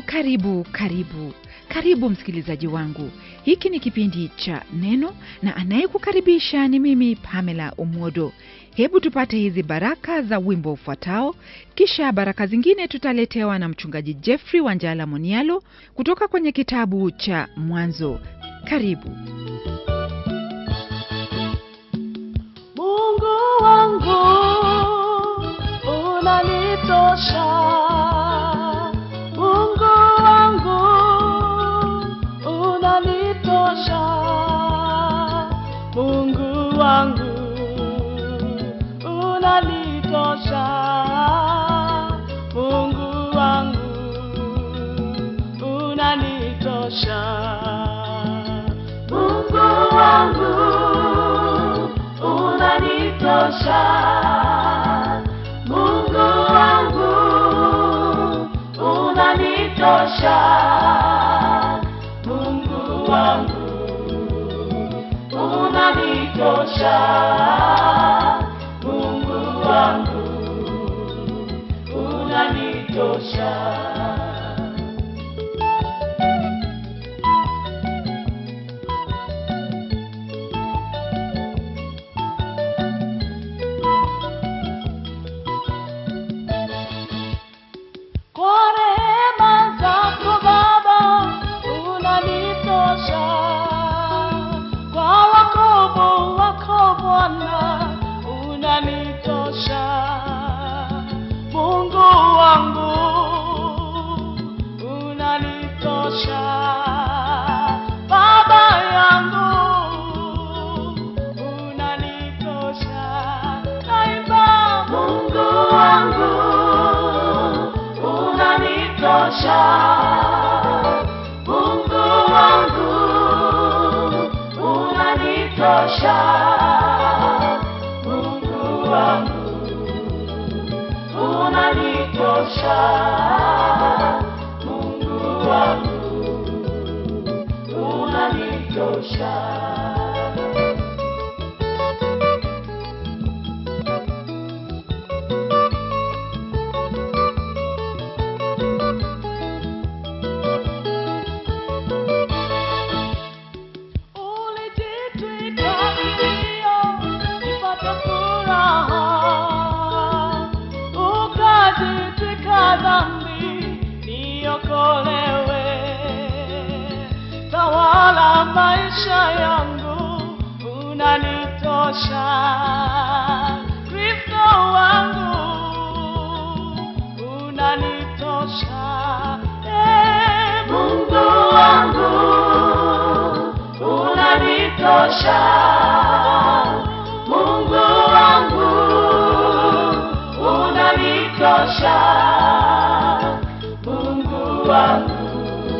Karibu, karibu, karibu msikilizaji wangu. Hiki ni kipindi cha Neno na anayekukaribisha ni mimi Pamela Umodo. Hebu tupate hizi baraka za wimbo ufuatao, kisha baraka zingine tutaletewa na mchungaji Jeffrey Wanjala Monialo kutoka kwenye kitabu cha Mwanzo. Karibu. Mungu wangu unanitosha, Mungu wangu unanitosha, Mungu wangu unanitosha, Mungu wangu unanitosha, Mungu wangu unanitosha, Mungu wangu unanitosha, Mungu wangu unanitosha, Mungu wangu unanitosha. Kwa rehema zako Baba unanitosha, kwa wokovu wako Bwana unanitosha, Mungu wangu unanitosha, Baba yangu unanitosha, naimba Mungu wangu unanitosha, Mungu wangu unanitosha, Mungu wangu unanitosha, Mungu wangu unanitosha. Ulijitwika kilio, nipate furaha. Ukajitwika dhambi, niokolewe. Tawala maisha yangu, unanitosha. Kristo wangu, unanitosha. Eh, Mungu wangu unanitosha, Mungu wangu unanitosha, Mungu wangu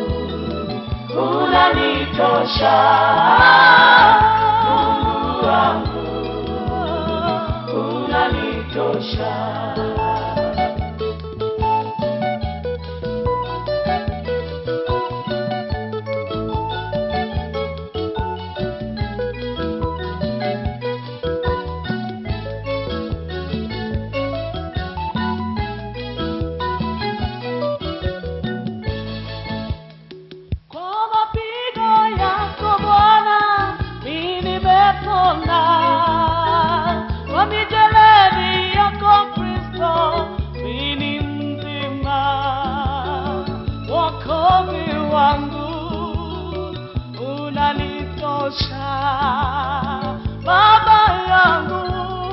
unanitosha, Mungu wangu unanitosha. Kwa mapigo yako Bwana, mimi nimepona. Kwa mijeledi yako Kristo, mimi ni mzima. Wokovu wangu unanitosha, Baba yangu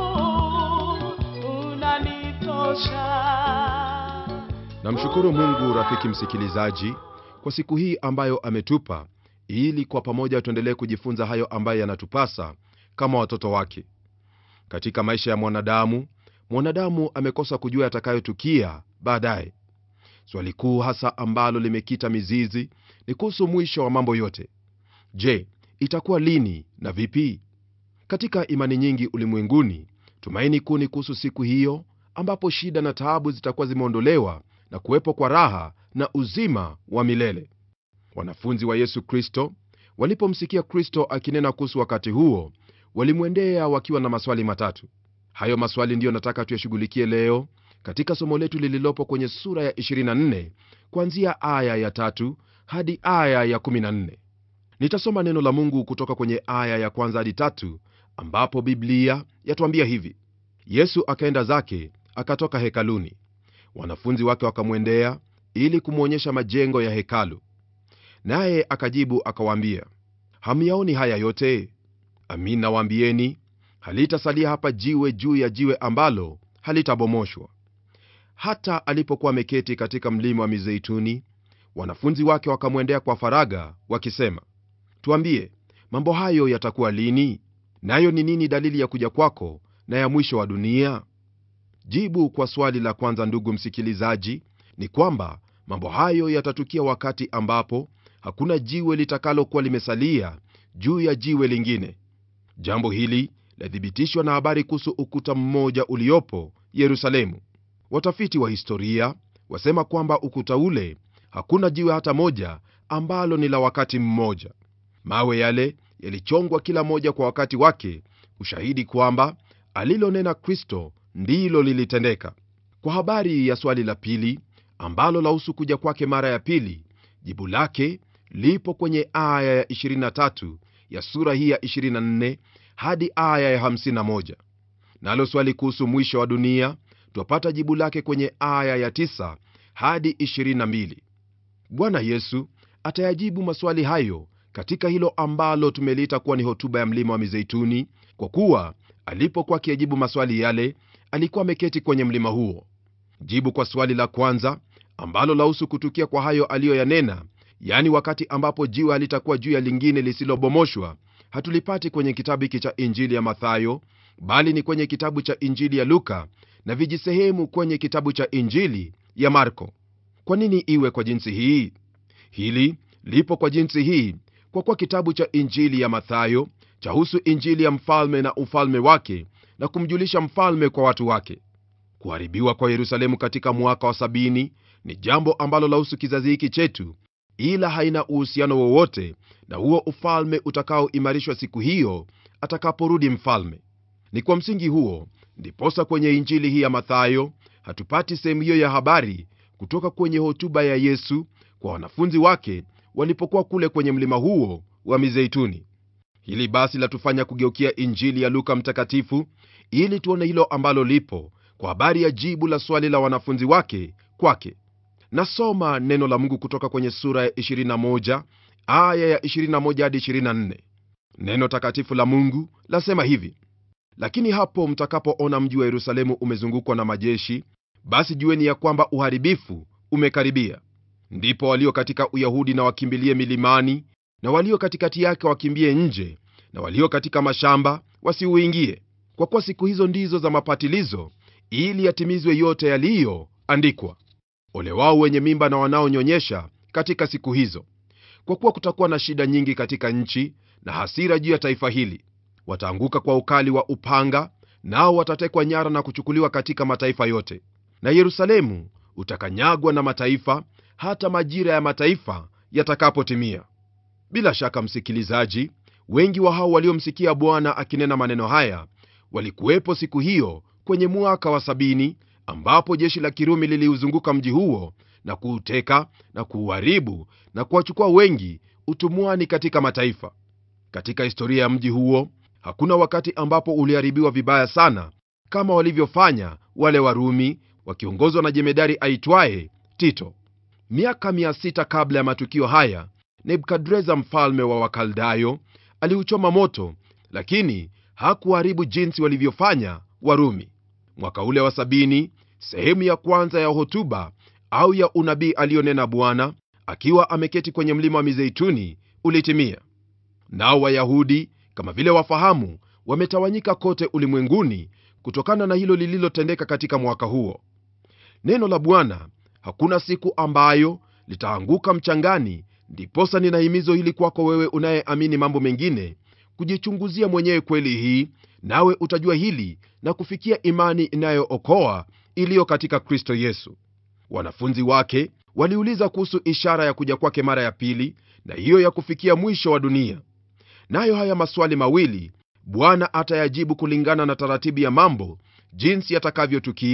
unanitosha. namshukuru mungu rafiki msikilizaji kwa siku hii ambayo ametupa ili kwa pamoja tuendelee kujifunza hayo ambayo yanatupasa kama watoto wake katika maisha ya mwanadamu mwanadamu amekosa kujua yatakayotukia baadaye swali kuu hasa ambalo limekita mizizi ni kuhusu mwisho wa mambo yote je itakuwa lini na vipi katika imani nyingi ulimwenguni tumaini kuu ni kuhusu siku hiyo ambapo shida na taabu zitakuwa zimeondolewa na kuwepo kwa raha na uzima wa milele wanafunzi wa yesu kristo walipomsikia kristo akinena kuhusu wakati huo walimwendea wakiwa na maswali matatu hayo maswali ndiyo nataka tuyashughulikie leo katika somo letu lililopo kwenye sura ya 24 kuanzia aya ya tatu hadi aya ya 14 nitasoma neno la mungu kutoka kwenye aya ya kwanza hadi tatu ambapo biblia yatuambia hivi yesu akaenda zake akatoka hekaluni wanafunzi wake wakamwendea ili kumwonyesha majengo ya hekalu naye akajibu akawaambia hamyaoni haya yote amin nawaambieni halitasalia hapa jiwe juu ya jiwe ambalo halitabomoshwa hata alipokuwa ameketi katika mlima wa mizeituni wanafunzi wake wakamwendea kwa faraga wakisema tuambie mambo hayo yatakuwa lini nayo ni nini dalili ya kuja kwako na ya mwisho wa dunia jibu kwa swali la kwanza ndugu msikilizaji ni kwamba mambo hayo yatatukia wakati ambapo hakuna jiwe litakalokuwa limesalia juu ya jiwe lingine jambo hili lathibitishwa na habari kuhusu ukuta mmoja uliopo yerusalemu watafiti wa historia wasema kwamba ukuta ule hakuna jiwe hata moja ambalo ni la wakati mmoja mawe yale yalichongwa kila moja kwa wakati wake ushahidi kwamba alilonena kristo ndilo lilitendeka kwa habari ya swali la pili ambalo lahusu kuja kwake mara ya pili jibu lake lipo kwenye aya ya 23 ya sura hii ya 24 hadi aya ya 51 nalo swali kuhusu mwisho wa dunia twapata jibu lake kwenye aya ya 9 hadi 22 bwana yesu atayajibu maswali hayo katika hilo ambalo tumeliita kuwa ni hotuba ya mlima wa mizeituni kwa kuwa alipokuwa akiyajibu maswali yale alikuwa ameketi kwenye mlima huo jibu kwa swali la kwanza ambalo lahusu kutukia kwa hayo aliyoyanena yaani wakati ambapo jiwe halitakuwa juu ya lingine lisilobomoshwa hatulipati kwenye kitabu hiki cha injili ya mathayo bali ni kwenye kitabu cha injili ya luka na vijisehemu kwenye kitabu cha injili ya marko kwa nini iwe kwa jinsi hii hili lipo kwa jinsi hii kwa kuwa kitabu cha injili ya mathayo chahusu injili ya mfalme na ufalme wake na kumjulisha mfalme kwa watu wake kuharibiwa kwa yerusalemu katika mwaka wa sabini ni jambo ambalo lahusu kizazi hiki chetu ila haina uhusiano wowote na huo ufalme utakaoimarishwa siku hiyo atakaporudi mfalme ni kwa msingi huo ndiposa kwenye injili hii ya mathayo hatupati sehemu hiyo ya habari kutoka kwenye hotuba ya yesu kwa wanafunzi wake walipokuwa kule kwenye mlima huo wa mizeituni hili basi latufanya kugeukia injili ya luka mtakatifu ili tuone hilo ambalo lipo kwa habari ya jibu la swali la wanafunzi wake kwake nasoma neno la mungu kutoka kwenye sura ya 21 aya ya 21 hadi 24 neno takatifu la mungu lasema hivi lakini hapo mtakapoona mji wa yerusalemu umezungukwa na majeshi basi jueni ya kwamba uharibifu umekaribia ndipo walio katika uyahudi na wakimbilie milimani na walio katikati yake wakimbie nje na walio katika mashamba wasiuingie kwa kuwa siku hizo ndizo za mapatilizo ili yatimizwe yote yaliyoandikwa ole wao wenye mimba na wanaonyonyesha katika siku hizo kwa kuwa kutakuwa na shida nyingi katika nchi na hasira juu ya taifa hili wataanguka kwa ukali wa upanga nao watatekwa nyara na kuchukuliwa katika mataifa yote na yerusalemu utakanyagwa na mataifa hata majira ya mataifa yatakapotimia bila shaka msikilizaji wengi wa hao waliomsikia bwana akinena maneno haya walikuwepo siku hiyo kwenye mwaka wa sabini ambapo jeshi la kirumi liliuzunguka mji huo na kuuteka na kuuharibu na kuwachukua wengi utumwani katika mataifa katika historia ya mji huo hakuna wakati ambapo uliharibiwa vibaya sana kama walivyofanya wale warumi wakiongozwa na jemedari aitwaye tito miaka 600 kabla ya matukio haya nebukadreza mfalme wa wakaldayo aliuchoma moto lakini hakuharibu jinsi walivyofanya warumi mwaka ule wa sabini sehemu ya kwanza ya hotuba au ya unabii aliyonena bwana akiwa ameketi kwenye mlima wa mizeituni ulitimia nao wayahudi kama vile wafahamu wametawanyika kote ulimwenguni kutokana na hilo lililotendeka katika mwaka huo neno la bwana hakuna siku ambayo litaanguka mchangani ndiposa nina himizo hili kwako wewe unayeamini mambo mengine kujichunguzia mwenyewe kweli hii nawe utajua hili na kufikia imani inayookoa iliyo katika kristo yesu wanafunzi wake waliuliza kuhusu ishara ya kuja kwake mara ya pili na hiyo ya kufikia mwisho wa dunia nayo haya maswali mawili bwana atayajibu kulingana na taratibu ya mambo jinsi yatakavyotukia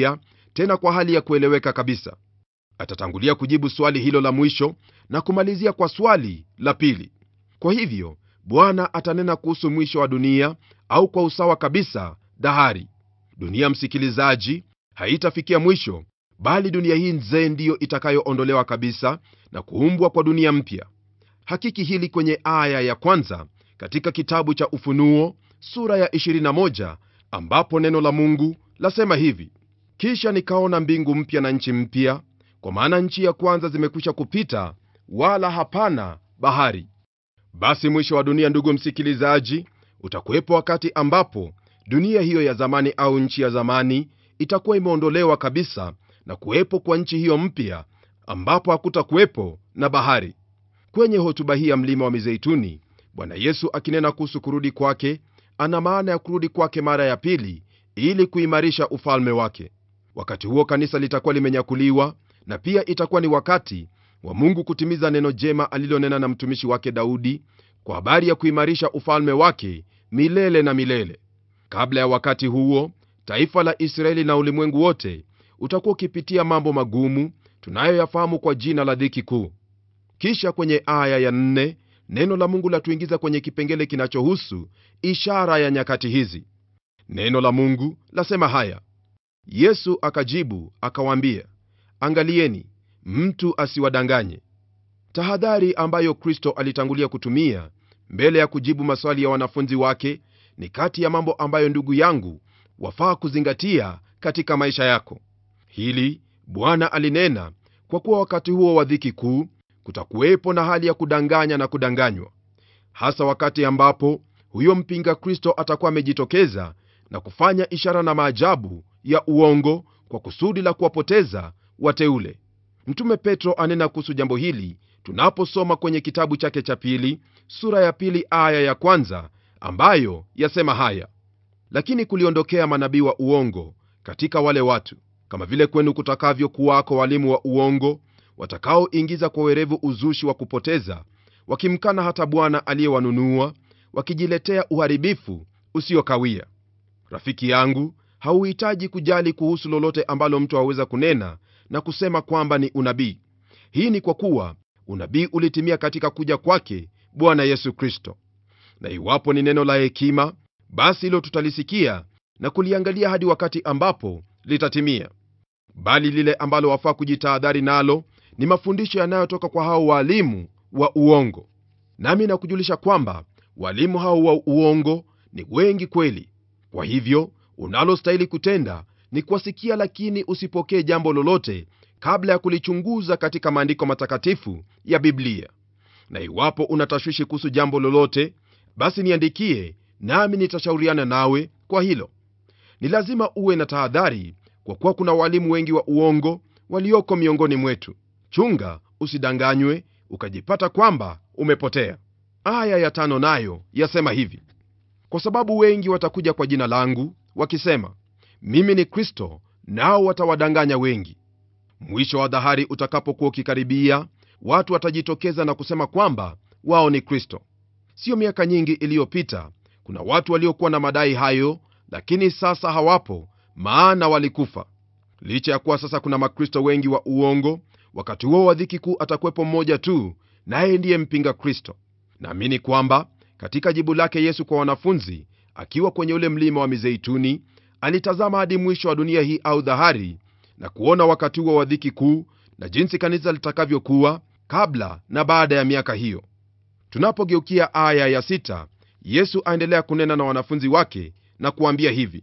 tena kwa hali ya kueleweka kabisa atatangulia kujibu swali hilo la mwisho na kumalizia kwa swali la pili kwa hivyo bwana atanena kuhusu mwisho wa dunia au kwa usawa kabisa dahari dunia msikilizaji haitafikia mwisho bali dunia hii nzee ndiyo itakayoondolewa kabisa na kuumbwa kwa dunia mpya hakiki hili kwenye aya ya kwanza katika kitabu cha ufunuo sura ya 21 ambapo neno la mungu lasema hivi kisha nikaona mbingu mpya na nchi mpya kwa maana nchi ya kwanza zimekwisha kupita wala hapana bahari basi mwisho wa dunia ndugu msikilizaji utakuwepo wakati ambapo dunia hiyo ya zamani au nchi ya zamani itakuwa imeondolewa kabisa na kuwepo kwa nchi hiyo mpya ambapo hakutakuwepo na bahari kwenye hotuba hii ya mlima wa mizeituni bwana yesu akinena kuhusu kurudi kwake ana maana ya kurudi kwake mara ya pili ili kuimarisha ufalme wake wakati huo kanisa litakuwa limenyakuliwa na pia itakuwa ni wakati wa mungu kutimiza neno jema alilonena na mtumishi wake daudi kwa habari ya kuimarisha ufalme wake milele na milele kabla ya wakati huo taifa la israeli na ulimwengu wote utakuwa ukipitia mambo magumu tunayoyafahamu kwa jina la dhiki kuu kisha kwenye aya ya nne neno la mungu latuingiza kwenye kipengele kinachohusu ishara ya nyakati hizi neno la mungu lasema haya yesu akajibu akawaambia angalieni mtu asiwadanganye tahadhari ambayo kristo alitangulia kutumia mbele ya kujibu maswali ya wanafunzi wake ni kati ya mambo ambayo ndugu yangu wafaa kuzingatia katika maisha yako hili bwana alinena kwa kuwa wakati huo wa dhiki kuu kutakuwepo na hali ya kudanganya na kudanganywa hasa wakati ambapo huyo mpinga kristo atakuwa amejitokeza na kufanya ishara na maajabu ya uongo kwa kusudi la kuwapoteza wateule mtume petro anena kuhusu jambo hili tunaposoma kwenye kitabu chake cha pili sura ya pili aya ya kwanza ambayo yasema haya lakini kuliondokea manabii wa uongo katika wale watu kama vile kwenu kutakavyokuwako walimu wa uongo watakaoingiza kwa werevu uzushi wa kupoteza wakimkana hata bwana aliyewanunua wakijiletea uharibifu usiokawia rafiki yangu hauhitaji kujali kuhusu lolote ambalo mtu aweza kunena na kusema kwamba ni unabii hii ni kwa kuwa unabii ulitimia katika kuja kwake bwana yesu kristo na iwapo ni neno la hekima basi hilo tutalisikia na kuliangalia hadi wakati ambapo litatimia bali lile ambalo wafaa kujitahadhari nalo ni mafundisho yanayotoka kwa hao waalimu wa uongo nami nakujulisha kwamba walimu hao wa uongo ni wengi kweli kwa hivyo unalostahili kutenda ni kuwasikia lakini usipokee jambo lolote kabla ya kulichunguza katika maandiko matakatifu ya biblia na iwapo unatashwishi kuhusu jambo lolote basi niandikie nami nitashauriana nawe kwa hilo ni lazima uwe na tahadhari kwa kuwa kuna walimu wengi wa uongo walioko miongoni mwetu chunga usidanganywe ukajipata kwamba umepotea aya ya tano nayo yasema hivi kwa sababu wengi watakuja kwa jina langu wakisema mimi ni kristo nao watawadanganya wengi mwisho wa dhahari utakapokuwa ukikaribia watu watajitokeza na kusema kwamba wao ni kristo siyo miaka nyingi iliyopita kuna watu waliokuwa na madai hayo lakini sasa hawapo maana walikufa licha ya kuwa sasa kuna makristo wengi wa uongo wakati huo wa dhiki kuu atakuwepo mmoja tu naye ndiye mpinga kristo naamini kwamba katika jibu lake yesu kwa wanafunzi akiwa kwenye ule mlima wa mizeituni alitazama hadi mwisho wa dunia hii au dhahari na kuona wakati huo wa dhiki kuu na jinsi kanisa litakavyokuwa kabla na baada ya miaka hiyo tunapogeukia aya ya sita, yesu aendelea kunena na wanafunzi wake na kuambia hivi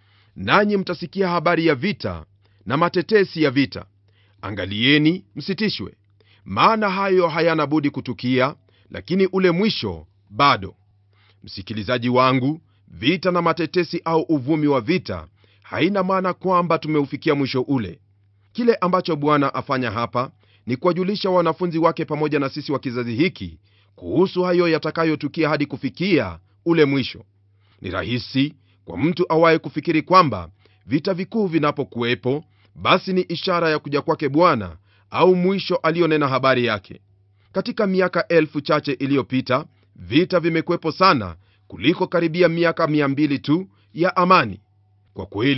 nanyi mtasikia habari ya vita na matetesi ya vita angalieni msitishwe maana hayo hayana budi kutukia lakini ule mwisho bado msikilizaji wangu vita na matetesi au uvumi wa vita haina maana kwamba tumeufikia mwisho ule kile ambacho bwana afanya hapa ni kuwajulisha wanafunzi wake pamoja na sisi wa kizazi hiki kuhusu hayo yatakayotukia hadi kufikia ule mwisho ni rahisi kwa mtu awaye kufikiri kwamba vita vikuu vinapokuwepo basi ni ishara ya kuja kwake bwana au mwisho aliyonena habari yake katika miaka elfu chache iliyopita vita vimekuwepo sana kuliko karibia miaka 200 tu ya amani kwa kweli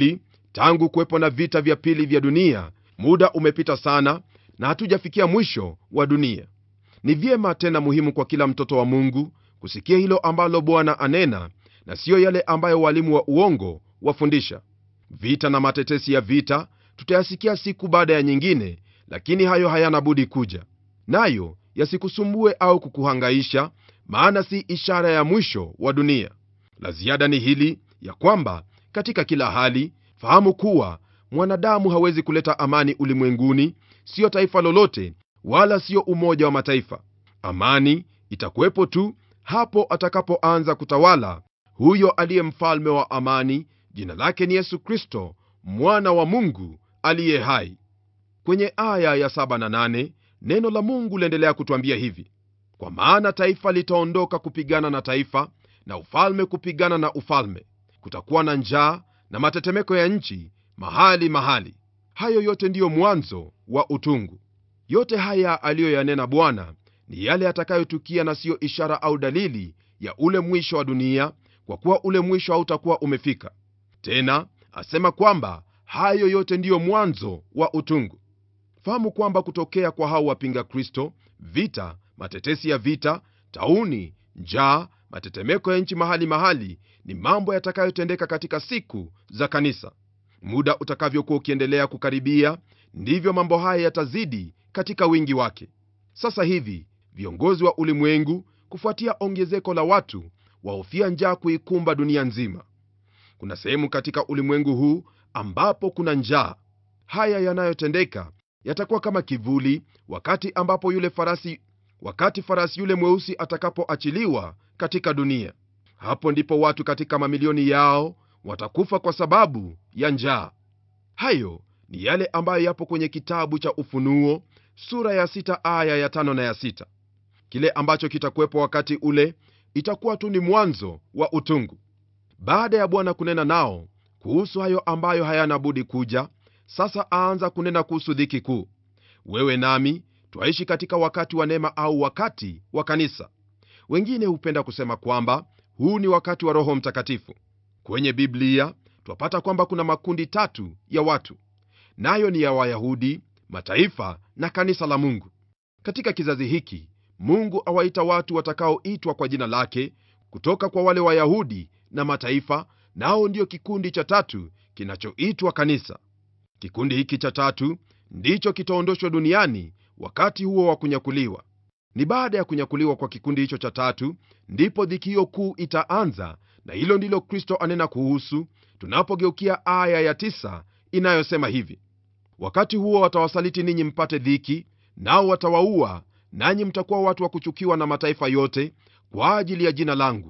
tangu kuwepo na vita vya pili vya dunia muda umepita sana na hatujafikia mwisho wa dunia ni vyema tena muhimu kwa kila mtoto wa mungu kusikia hilo ambalo bwana anena na siyo yale ambayo walimu wa uongo wafundisha vita na matetesi ya vita tutayasikia siku baada ya nyingine lakini hayo hayana budi kuja nayo yasikusumbue au kukuhangaisha maana si ishara ya mwisho wa dunia la ziada ni hili ya kwamba katika kila hali fahamu kuwa mwanadamu hawezi kuleta amani ulimwenguni siyo taifa lolote wala siyo umoja wa mataifa amani itakuwepo tu hapo atakapoanza kutawala huyo aliye mfalme wa amani jina lake ni yesu kristo mwana wa mungu aliye hai kwenye aya ya 7 na 8 neno la mungu liendelea kutwambia hivi kwa maana taifa litaondoka kupigana na taifa na ufalme kupigana na ufalme kutakuwa na njaa na matetemeko ya nchi mahali mahali hayo yote ndiyo mwanzo wa utungu yote haya aliyoyanena bwana ni yale yatakayotukia na siyo ishara au dalili ya ule mwisho wa dunia kwa kuwa ule mwisho hautakuwa umefika tena asema kwamba hayo yote ndiyo mwanzo wa utungu fahamu kwamba kutokea kwa hao wapinga kristo vita matetesi ya vita tauni njaa matetemeko ya nchi mahali mahali ni mambo yatakayotendeka katika siku za kanisa muda utakavyokuwa ukiendelea kukaribia ndivyo mambo haya yatazidi katika wingi wake sasa hivi viongozi wa ulimwengu kufuatia ongezeko la watu wahofia njaa kuikumba dunia nzima kuna sehemu katika ulimwengu huu ambapo kuna njaa haya yanayotendeka yatakuwa kama kivuli wakati ambapo yule farasi wakati farasi yule mweusi atakapoachiliwa katika dunia hapo ndipo watu katika mamilioni yao watakufa kwa sababu ya njaa hayo ni yale ambayo yapo kwenye kitabu cha ufunuo sura ya sita aya ya tano na ya sita kile ambacho kitakuwepo wakati ule itakuwa tu ni mwanzo wa utungu baada ya bwana kunena nao kuhusu hayo ambayo hayana budi kuja sasa aanza kunena kuhusu dhiki kuu wewe nami twaishi katika wakati wa neema au wakati wa kanisa wengine hupenda kusema kwamba huu ni wakati wa roho mtakatifu kwenye biblia twapata kwamba kuna makundi tatu ya watu nayo ni ya wayahudi mataifa na kanisa la mungu katika kizazi hiki mungu awaita watu watakaoitwa kwa jina lake kutoka kwa wale wayahudi na mataifa nao ndio kikundi cha tatu kinachoitwa kanisa kikundi hiki cha tatu ndicho kitaondoshwa duniani wakati huo wa kunyakuliwa ni baada ya kunyakuliwa kwa kikundi hicho cha tatu ndipo dhiki hiyo kuu itaanza na hilo ndilo kristo anena kuhusu tunapogeukia aya ya tisa inayosema hivi wakati huo watawasaliti ninyi mpate dhiki nao watawaua nanyi mtakuwa watu wa kuchukiwa na mataifa yote kwa ajili ya jina langu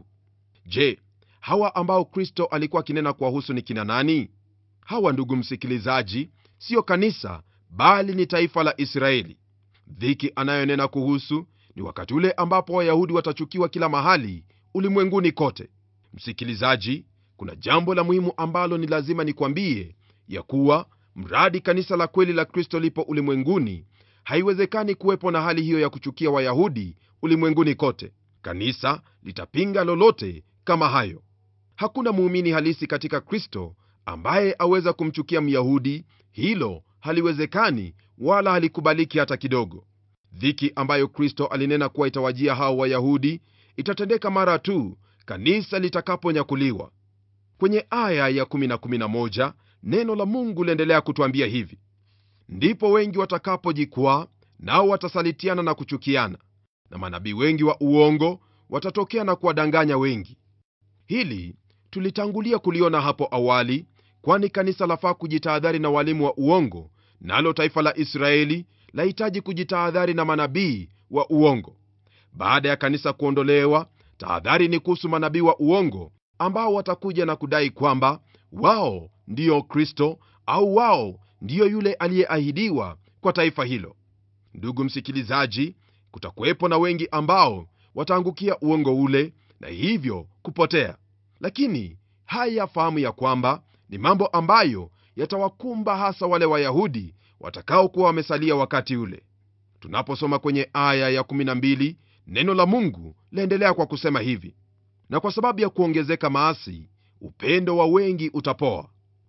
je hawa ambao kristo alikuwa akinena kuwahusu ni kina nani hawa ndugu msikilizaji siyo kanisa bali ni taifa la israeli dhiki anayonena kuhusu ni wakati ule ambapo wayahudi watachukiwa kila mahali ulimwenguni kote msikilizaji kuna jambo la muhimu ambalo ni lazima nikwambie ya kuwa mradi kanisa la kweli la kristo lipo ulimwenguni haiwezekani kuwepo na hali hiyo ya kuchukia wayahudi ulimwenguni kote kanisa litapinga lolote kama hayo hakuna muumini halisi katika kristo ambaye aweza kumchukia myahudi hilo haliwezekani wala halikubaliki hata kidogo dhiki ambayo kristo alinena kuwa itawajia hao wayahudi itatendeka mara tu kanisa litakaponyakuliwa kwenye aya ya 1 na 11 neno la mungu liendelea kutwambia hivi ndipo wengi watakapojikwaa nao watasalitiana na kuchukiana na manabii wengi wa uongo watatokea na kuwadanganya wengi hili tulitangulia kuliona hapo awali kwani kanisa lafaa kujitahadhari na walimu wa uongo nalo taifa la israeli lahitaji kujitahadhari na manabii wa uongo baada ya kanisa kuondolewa tahadhari ni kuhusu manabii wa uongo ambao watakuja na kudai kwamba wao ndiyo kristo au wao ndiyo yule aliyeahidiwa kwa taifa hilo ndugu msikilizaji kutakuwepo na wengi ambao wataangukia uongo ule na hivyo kupotea lakini haya fahamu ya kwamba ni mambo ambayo yatawakumba hasa wale wayahudi watakaokuwa wamesalia wakati ule tunaposoma kwenye aya ya 12 neno la mungu laendelea kwa kusema hivi na kwa sababu ya kuongezeka maasi upendo wa wengi utapoa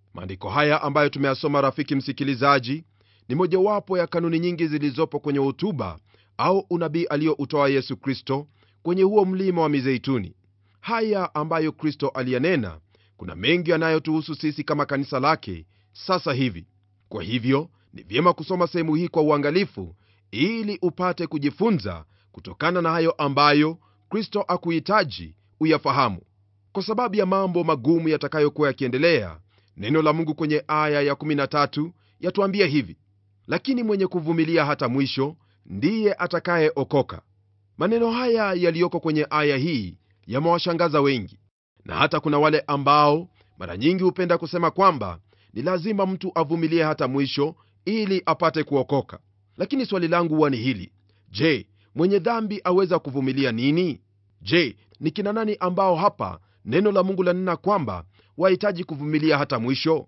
maandiko haya ambayo tumeyasoma rafiki msikilizaji ni mojawapo ya kanuni nyingi zilizopo kwenye hotuba au unabii aliyoutoa yesu kristo kwenye huo mlima wa mizeituni haya ambayo kristo aliyanena kuna mengi yanayotuhusu sisi kama kanisa lake sasa hivi kwa hivyo ni vyema kusoma sehemu hii kwa uangalifu ili upate kujifunza kutokana na hayo ambayo kristo akuhitaji uyafahamu kwa sababu ya mambo magumu yatakayokuwa yakiendelea neno la mungu kwenye aya ya13 yatuambia hivi lakini mwenye kuvumilia hata mwisho ndiye atakayeokoka maneno haya yaliyoko kwenye aya hii yamewashangaza wengi na hata kuna wale ambao mara nyingi hupenda kusema kwamba ni lazima mtu avumilie hata mwisho ili apate kuokoka lakini swali langu huwa ni hili je mwenye dhambi aweza kuvumilia nini je ni kina nani ambao hapa neno la mungu lanena kwamba wahitaji kuvumilia hata mwisho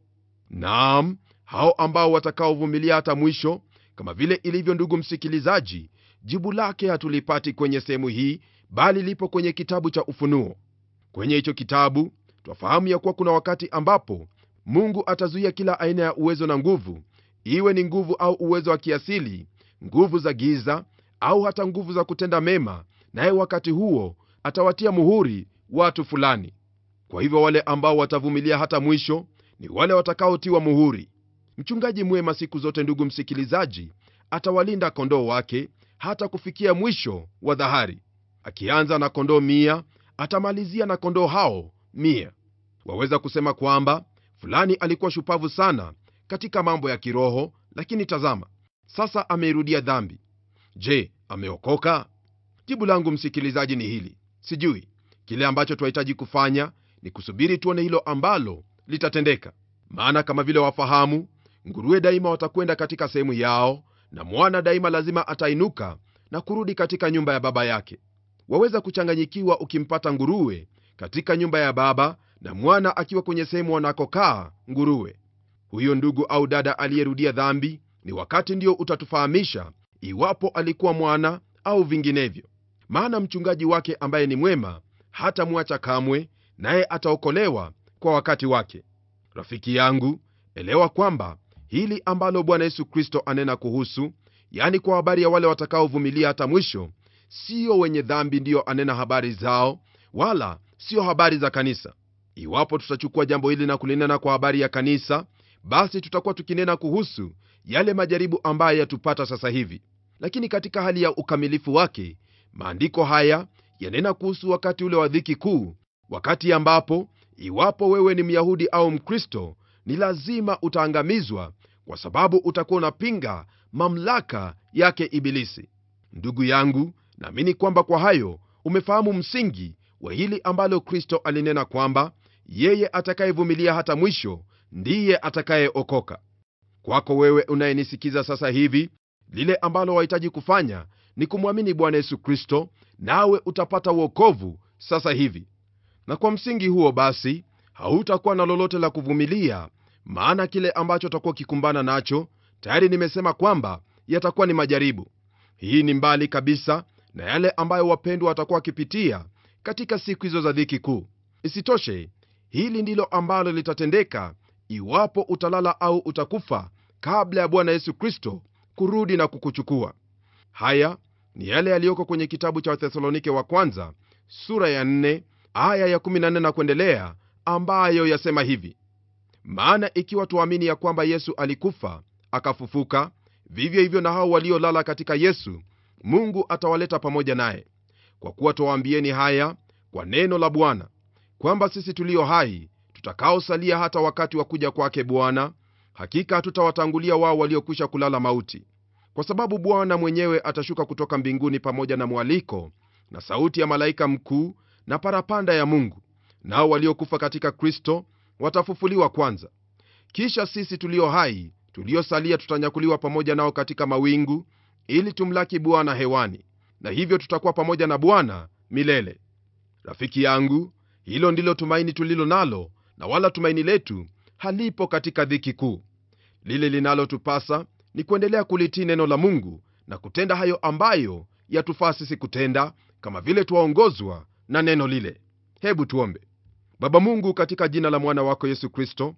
naam hao ambao watakaovumilia hata mwisho kama vile ilivyo ndugu msikilizaji jibu lake hatulipati kwenye sehemu hii bali lipo kwenye kitabu cha ufunuo kwenye hicho kitabu twafahamu ya kuwa kuna wakati ambapo mungu atazuia kila aina ya uwezo na nguvu iwe ni nguvu au uwezo wa kiasili nguvu za giza au hata nguvu za kutenda mema naye wakati huo atawatia muhuri watu fulani kwa hivyo wale ambao watavumilia hata mwisho ni wale watakaotiwa muhuri mchungaji mwema siku zote ndugu msikilizaji atawalinda kondoo wake hata kufikia mwisho wa dhahari akianza na kondoo mia atamalizia na kondoo hao mia waweza kusema kwamba fulani alikuwa shupavu sana katika mambo ya kiroho lakini tazama sasa ameirudia dhambi je ameokoka jibu langu msikilizaji ni hili sijui kile ambacho twahitaji kufanya ni kusubiri tuone hilo ambalo litatendeka maana kama vile wafahamu nguruwe daima watakwenda katika sehemu yao na mwana daima lazima atainuka na kurudi katika nyumba ya baba yake waweza kuchanganyikiwa ukimpata nguruwe katika nyumba ya baba na mwana akiwa kwenye sehemu wanakokaa nguruwe huyo ndugu au dada aliyerudia dhambi ni wakati ndio utatufahamisha iwapo alikuwa mwana au vinginevyo maana mchungaji wake ambaye ni mwema hatamwacha kamwe naye ataokolewa kwa wakati wake rafiki yangu elewa kwamba hili ambalo bwana yesu kristo anena kuhusu yani kwa habari ya wale watakaovumilia hata mwisho sio wenye dhambi ndiyo anena habari zao wala sio habari za kanisa iwapo tutachukua jambo hili na kulinena kwa habari ya kanisa basi tutakuwa tukinena kuhusu yale majaribu ambayo yatupata sasa hivi lakini katika hali ya ukamilifu wake maandiko haya yanena kuhusu wakati ule wa dhiki kuu wakati ambapo iwapo wewe ni myahudi au mkristo ni lazima utaangamizwa kwa sababu utakuwa unapinga mamlaka yake ibilisi ndugu yangu naamini kwamba kwa hayo umefahamu msingi wa hili ambalo kristo alinena kwamba yeye atakayevumilia hata mwisho ndiye atakayeokoka kwako wewe unayenisikiza sasa hivi lile ambalo wahitaji kufanya ni kumwamini bwana yesu kristo nawe utapata uokovu sasa hivi na kwa msingi huo basi hautakuwa na lolote la kuvumilia maana kile ambacho utakuwa ukikumbana nacho tayari nimesema kwamba yatakuwa ni majaribu hii ni mbali kabisa na yale ambayo wapendwa watakuwa wakipitia katika siku hizo za dhiki kuu isitoshe hili ndilo ambalo litatendeka iwapo utalala au utakufa kabla ya bwana yesu kristo kurudi na kukuchukua haya ni yale yaliyoko kwenye kitabu cha wathesalonike wa kwanza sura ya 4 aya ya 14 na kuendelea ambayo yasema hivi maana ikiwa tuamini ya kwamba yesu alikufa akafufuka vivyo hivyo na hao waliolala katika yesu mungu atawaleta pamoja naye kwa kuwa twawaambieni haya kwa neno la bwana kwamba sisi tulio hai tutakaosalia hata wakati wa kuja kwake bwana hakika hatutawatangulia wao waliokwisha kulala mauti kwa sababu bwana mwenyewe atashuka kutoka mbinguni pamoja na mwaliko na sauti ya malaika mkuu na parapanda ya mungu nao waliokufa katika kristo watafufuliwa kwanza kisha sisi tulio hai tuliosalia tutanyakuliwa pamoja nao katika mawingu ili tumlaki bwana hewani na hivyo tutakuwa pamoja na bwana milele rafiki yangu hilo ndilo tumaini tulilo nalo na wala tumaini letu halipo katika dhiki kuu lile linalotupasa ni kuendelea kulitii neno la mungu na kutenda hayo ambayo yatufaa sisi kutenda kama vile twaongozwa na neno lile hebu tuombe baba mungu katika jina la mwana wako yesu kristo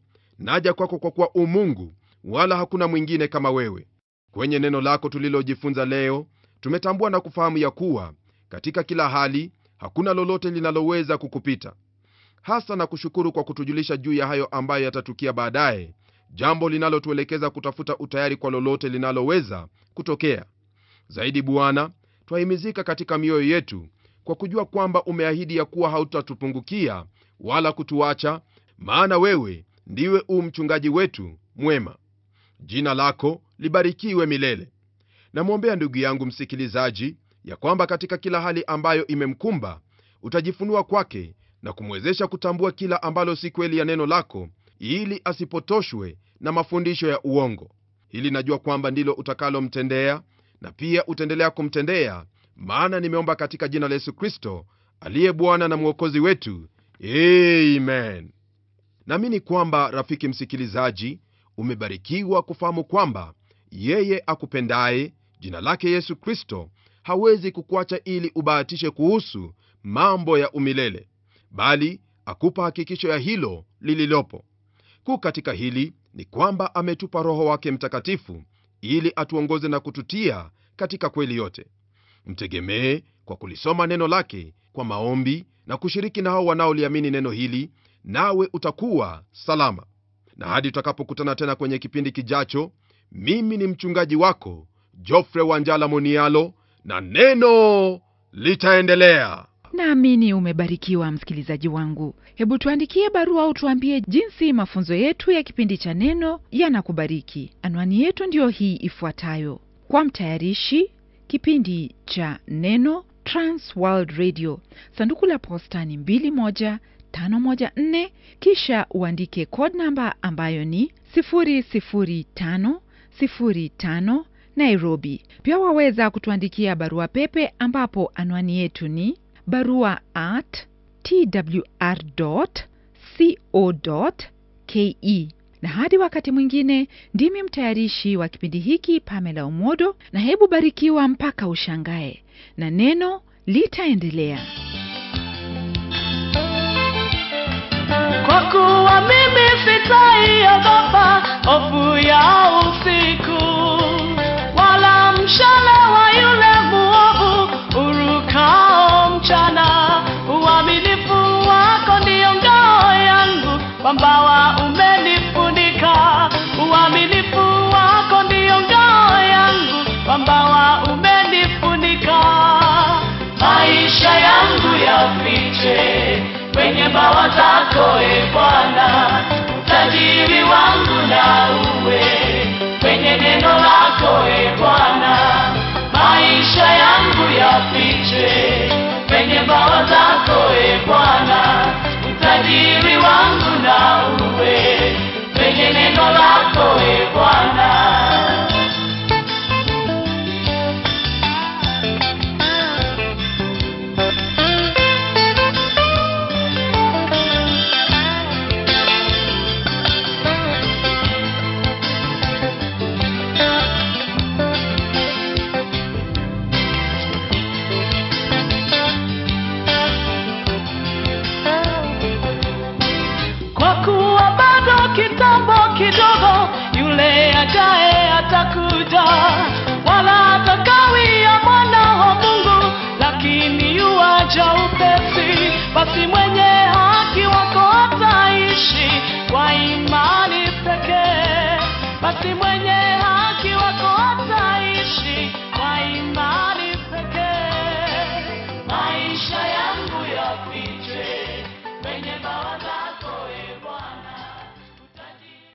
naja kwako kwa kuwa umungu wala hakuna mwingine kama wewe kwenye neno lako tulilojifunza leo tumetambua na kufahamu ya kuwa katika kila hali hakuna lolote linaloweza kukupita hasa na kushukuru kwa kutujulisha juu ya hayo ambayo yatatukia baadaye jambo linalotuelekeza kutafuta utayari kwa lolote linaloweza kutokea zaidi bwana twahimizika katika mioyo yetu kwa kujua kwamba umeahidi ya kuwa hautatupungukia wala kutuacha maana wewe ndiwe u mchungaji wetu mwema jina lako libarikiwe milele namwombea ndugu yangu msikilizaji ya kwamba katika kila hali ambayo imemkumba utajifunua kwake na kumwezesha kutambua kila ambalo si kweli ya neno lako ili asipotoshwe na mafundisho ya uongo hili najua kwamba ndilo utakalomtendea na pia utaendelea kumtendea maana nimeomba katika jina la yesu kristo aliye bwana na mwokozi wetu amen naamini kwamba rafiki msikilizaji umebarikiwa kufahamu kwamba yeye akupendaye jina lake yesu kristo hawezi kukuacha ili ubahatishe kuhusu mambo ya umilele bali akupa hakikisho ya hilo lililopo kuu katika hili ni kwamba ametupa roho wake mtakatifu ili atuongoze na kututia katika kweli yote mtegemee kwa kulisoma neno lake kwa maombi na kushiriki na hao wanaoliamini neno hili nawe utakuwa salama na hadi tutakapokutana tena kwenye kipindi kijacho mimi ni mchungaji wako jofre wanjala monialo na neno litaendelea naamini umebarikiwa msikilizaji wangu hebu tuandikie barua au tuambie jinsi mafunzo yetu ya kipindi cha neno yanakubariki anwani yetu ndiyo hii ifuatayo kwa mtayarishi kipindi cha neno transworld radio sanduku la posta ni 21514 kisha uandike code namba ambayo ni 00505 nairobi pia waweza kutuandikia barua pepe ambapo anwani yetu ni barua at twr co ke na hadi wakati mwingine ndimi mtayarishi wa kipindi hiki pamela umodo na hebu barikiwa mpaka ushangae na neno litaendelea Kwa kuwa mimi sitaiogopa hofu ya usiku, wala mshale wa yule muovu urukao mchana. Uaminifu wako ndiyo ngao yangu, kwambawa umenifunika. Uaminifu wako ndiyo ngao yangu, kwambawa umenifunika. Maisha yangu yafiche kwenye mbawa zako e Bwana, utajiri wangu na uwe kwenye neno lako e Bwana. Maisha yangu yafiche kwenye mbawa zako e Bwana, utajiri wangu na uwe kwenye neno lako e Bwana. kwa kuwa bado kitambo kidogo yule ajaye atakuja wala atakawia mwana wa mungu lakini yuaja upesi basi mwenye haki wako ataishi kwa imani pekee basi mwenye